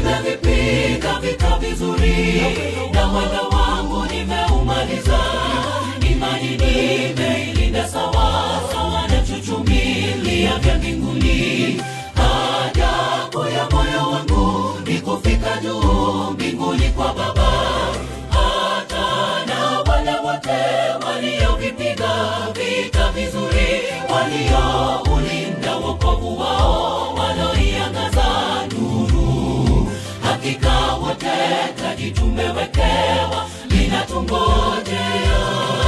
nimevipiga vita vizuri na mwendo wangu nimeumaliza imani nimeilinda sawa sawa na chuchumilia vya mbinguni hajabu ya moyo wangu ni kufika juu mbinguni kwa baba hata na wale wote waliovipiga vita vizuri walioulinda wokovu wao waloiangaza nuru hakika wote taji tumewekewa linatungojea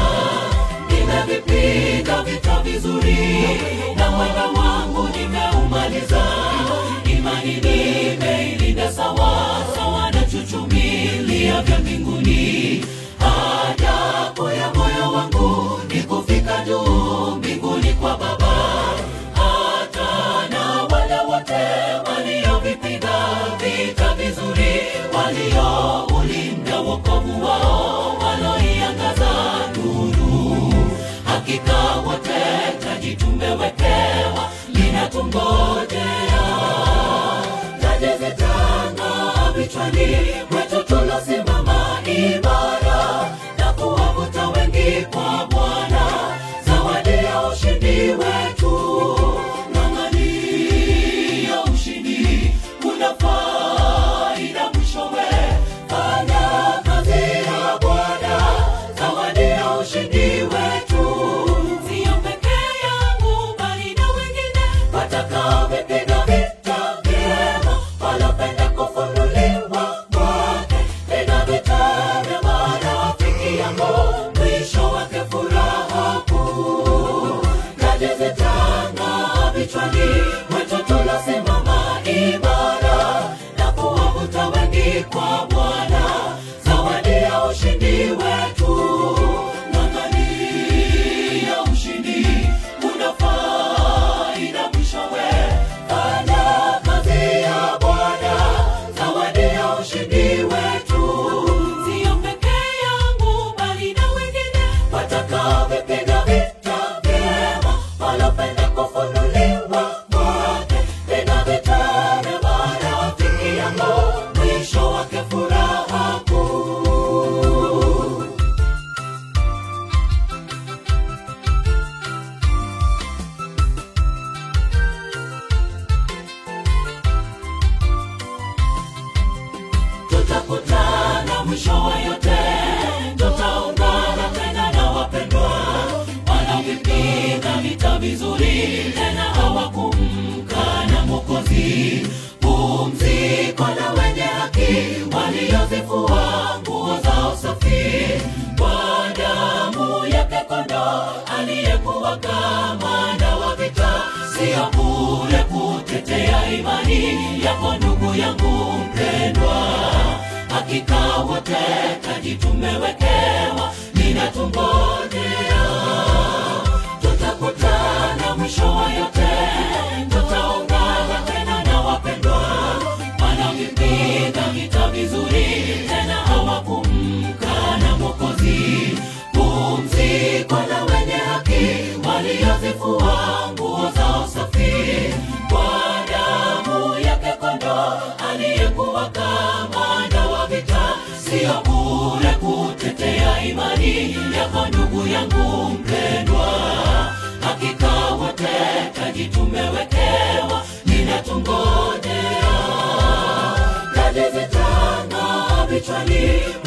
nimevipiga vita vizuri na mwendo wangu nimeumaliza imani nimeilinda sawa sawa na chuchumilia vya mbinguni hajabu ya moyo wangu ni kufika juu mbinguni kwa baba hata na wale wote waliovipiga vita vizuri walioulinda wokovu wao waloiangaza nuru hakika wote taji tumewekewa linatungojea taji zitanga vichwani mwetu tulosimama imara na kuwavuta wengi kwa bwana zawadi ya ushindi wetu ng'ang'ania ushindi kuna faida mwishowe fanya kazi ya bwana zawadi ya ushindi wetu siyo pekee yangu bali na wengine watakaovipiga vita vyema walopenda kufunuliwa kwake piga vita vya marafiki yangu mwisho wake furaha kuu taji zitanga vichwani mwetu tulosimama imara na kuwavuta wengi kwa bwana zawadi ya ushindi wetu ng'ang'ania ushindi kuna faida mwishowe fanya kazi ya bwana zawadi ya ushindi wetu siyo pekee yangu bali na wengine watakaovipiga vita vyema walopenda kufunuliwa kwake piga vita vya marafiki yangu mwisho wake furaha kuu tutakutana mwisho wa yote tutaungana tena na wapendwa wanavipiga vita vizuri tena hawakumkana mwokozi pumziko la wenye haki waliozifua nguo zao safi kwa damu yake kondo aliyekuwa kamanda wa vita siyo bure kutetea imani yako ndugu yangu mpendwa hakika wote taji tumewekewa ninatungojea tutakutana mwisho wa yote tutaungana tena na wapendwa wanavipiga vita vizuri tena hawakumkana mwokozi pumziko la wenye haki waliozifua nguo zao safi kwa damu yake kondo aliyekuwa kamanda wa vita siyo bure kutetea imani yako ndugu yangu mpendwa hakika wote taji tumewekewa ninatungojea taji zitanga vichwani